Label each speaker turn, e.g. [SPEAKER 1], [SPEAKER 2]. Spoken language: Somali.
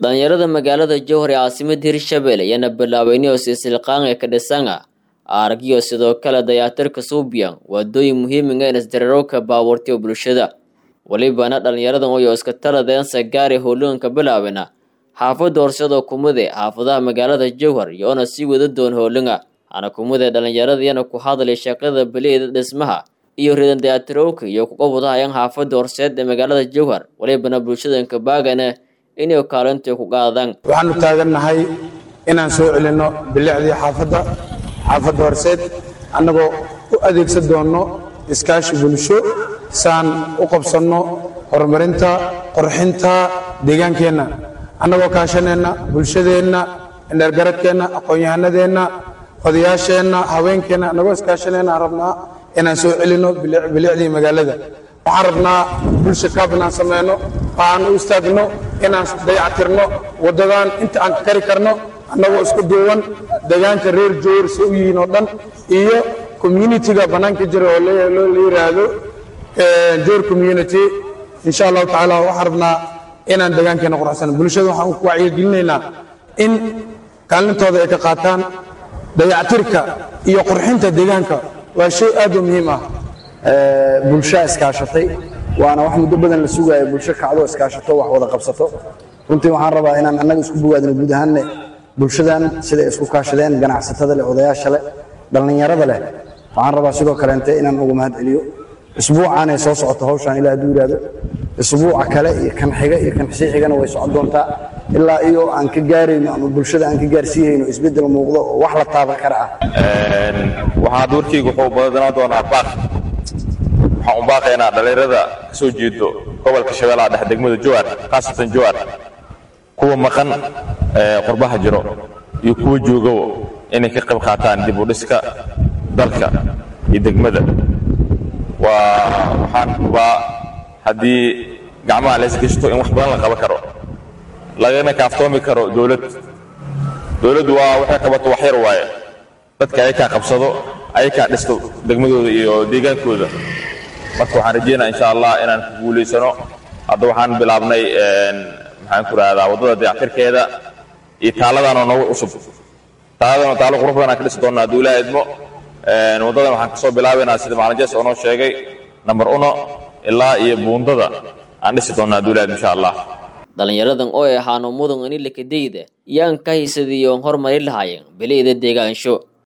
[SPEAKER 1] dhalinyarada magaalada jowhar ee caasimada hirshabelle ayaana bilaabeyniyo silsilqaanga ka dhisanga aragyo sidoo kale dayaatirka suubiyan waadooyin muhiimiga in isdararowka baabuurtiyo bulshada welibana dhalinyaradan oyo iska taladeensa gaari howlooyinka bilaabina xaafada horseedoo kumude xaafadaha magaalada jowhar iyoona sii wada doon howlinga ana kumude dhalinyaradiyana ku hadlay shaqada beliida dhismaha iyo ridan dayaatirowka iyo kuqabadahayan xaafada horseed ee magaalada jowhar welibana bulshadanka baagana inay kaalinta ku qaadaan
[SPEAKER 2] waxaanu taagannahay inaan soo celinno bilicdii xaafadda xaafadda horseed annagoo u adeegsan doonno iskaashi bulsho saan u qabsanno horumarinta qorxinta deegaankeenna annagoo kaashaneenna bulshadeenna indhergaradkeenna aqoon-yahanadeenna odayaasheenna haweenkeenna annagoo iskaashaneenna aan rabnaa inaan soo celinno bilicdii magaalada waxaan rabnaa bulsha kaab inaan samayno oo aan u istaagno inaan dayactirno waddadan inta aan ka kari karno annagoo isku duuban deegaanka reer jowr se u yihiin oo dhan iyo communitiga bannaanka jira oo la yidhaahdo jowr community insha allahu tacaala waxaan rabnaa inaan deegaankeenna qurxsano bulshada waxaan ku wacyigelinaynaa in kaalintooda ay ka qaataan dayactirka iyo qurxinta deegaanka waa shay aad u muhiim ah
[SPEAKER 3] bulshaa iskaashatay waana wax muddo badan la sugaayo bulsho kacdo iskaashato wax wada qabsato runtii waxaan rabaa inaan annaga isku bogaadino guud ahaanne bulshadan siday isku kaashadeen ganacsatada leh odayaasha leh dhallinyarada leh waxaan rabaa sidoo kaleente inaan ugu mahad celiyo isbuucaanay soo socoto hawshaan ilaa hadduu yidhaahdo isbuuca kale iyo kan xiga iyo kan sii xigana way socon doontaa ilaa iyo aan ka gaarayno ama bulshada aan ka gaarsiihayno isbeddel muuqdo oo wax la taaban kara ah
[SPEAKER 4] waxaa doorkeyga wuxuu badanaa doonaa baaq waxaan u baaqaynaa dhallinyarada ka soo jeedo gobolka shabeellaha dhexe degmada jowar khaasatan jowar kuwa maqan qurbaha jiro iyo kuwa joogowo inay ka qayb qaataan dib u dhiska dalka iyo degmada waa waxaan hubaa haddii gacmaha la isgashto in wax badan la qaban karo lagana kaaftoomi karo dowlad dowladdu waa waxay qabato wax yar waaye dadka ayakaa qabsado ayakaa dhisto degmadooda iyo deegaankooda marka waxaan rajeynaa insha allah inaan ku guulaysano hadda waxaan bilaabnay maxaan ku rahdaa waddada dayactirkeeda iyo taaladaanoo noogu cusub taaladana taalo qurux badan aan ka dhisi doonnaa hadduu ilaaha idmo waddadan waxaan kasoo bilaabaynaa sida macalin jees oo noo sheegay namber uno ilaa iyo buundada aan dhisi doonnaa hadduu ilaha idmo insha allah
[SPEAKER 1] dhalinyaradan oo ahaano mudan inilakadeyda yaan ka haysadiyoon horumari lahaayeen beleyda deegaansho